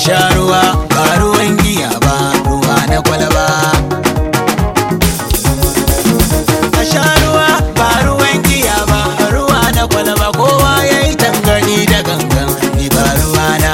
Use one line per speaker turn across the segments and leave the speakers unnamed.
sha ruwa ba ruwan giya ba ruwa na kwalaba a sha ruwa ba ruwan giya ba ruwa na kwalaba kowa ya yi tangani da gangan ni ba ruwa na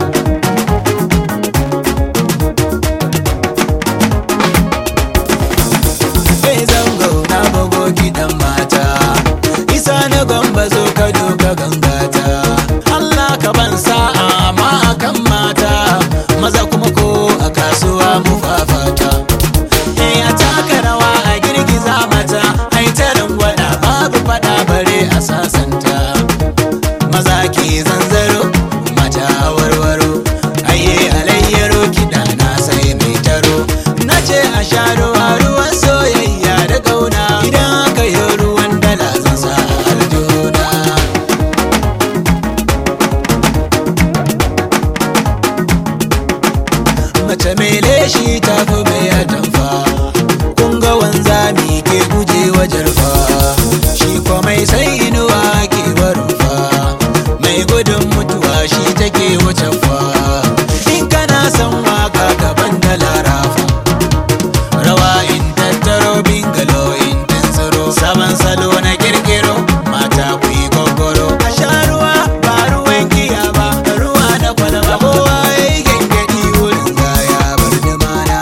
Kai zango na bugo kiɗan mata Isa na gwamba zo ka doka gangata Allah ka ban sa'a ma akan mata Maza kuma ko a kasuwa mu fafata Eh a taka rawa a girgiza mata Ai ta rangwada babu fada bare a sasanta Maza ke zanzaro mata warwaro Aye alayyaro kiɗa na sai mai taro Na ce a sha ruwa ruwan soyayya da ƙauna Idan aka yi ruwan dala zan sa a aljihuna mace mai leshi ta fi mai atamfa kun ga wanzami ke guje wa jarfa shi kwa mai sai inuwa ke barin fa mai gudun mutuwa shi take wuce fa in kana son waka gaban da larafa rawa in tattaro bingalo in tantsiro sabon salo na kirkiro mata ku yi gogoro a sha ruwa ba ruwan giya ba ruwa na kwalaba kowa ya yi gengedi wurin gaya bar da mana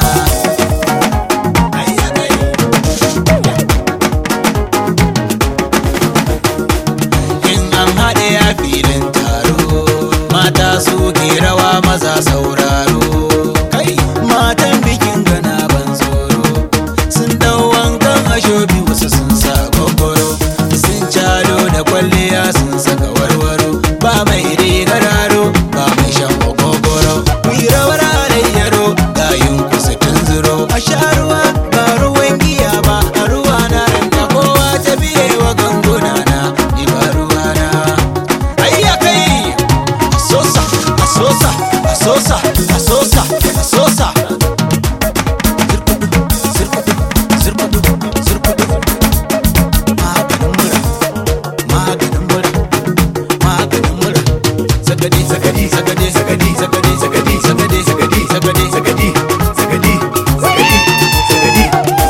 in an haɗe a filin taro mata su ke rawa maza sauraro kai matan bikin gana ban tsoro sun dau wankan ashobi wasu sun sa gogoro sun calo da kwalliya sun saka warwaro ba mai rigar aro ba mai shan gogoro rawar alayyaro gayin kusa tunzuro a sha ruwa ba ruwan giya ba a ruwa na ranta kowa ta biye wa ganguna na ni ba ruwa na ayya kai asosa asosa asosa asosa asosa zirkudu zirkudu zirkudu maganin mura maganin mura maganin mura sagadi sagadi sagadi sagadi sagadi sagadi sagadi sagadi sagadi sagadi sagadi sagadi sagadi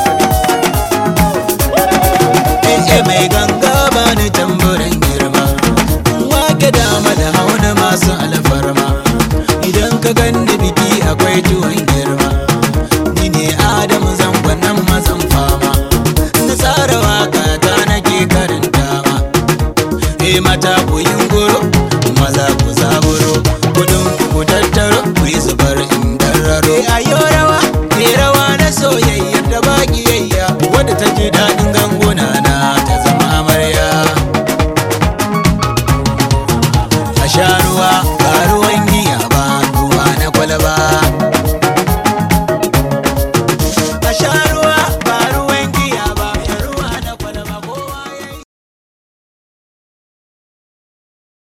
eh mai ganga bani tamburin girma wake dama da hauna masu alfarma idan ka ganni biki akwai tuwon girma ni ne adamu zangon nan mazan fama na tsara waka ta nake karanta ma eh mata ku yin goro maza ku zaburo kudin ku ku tattaro ku yi zubar in dararo eh ayo rawa eh rawa na soyayya da bakiyayya wadda ta ji daɗin ganguna na ta zama amarya a sha ruwa ba ruwan giya ba ruwa na kwalaba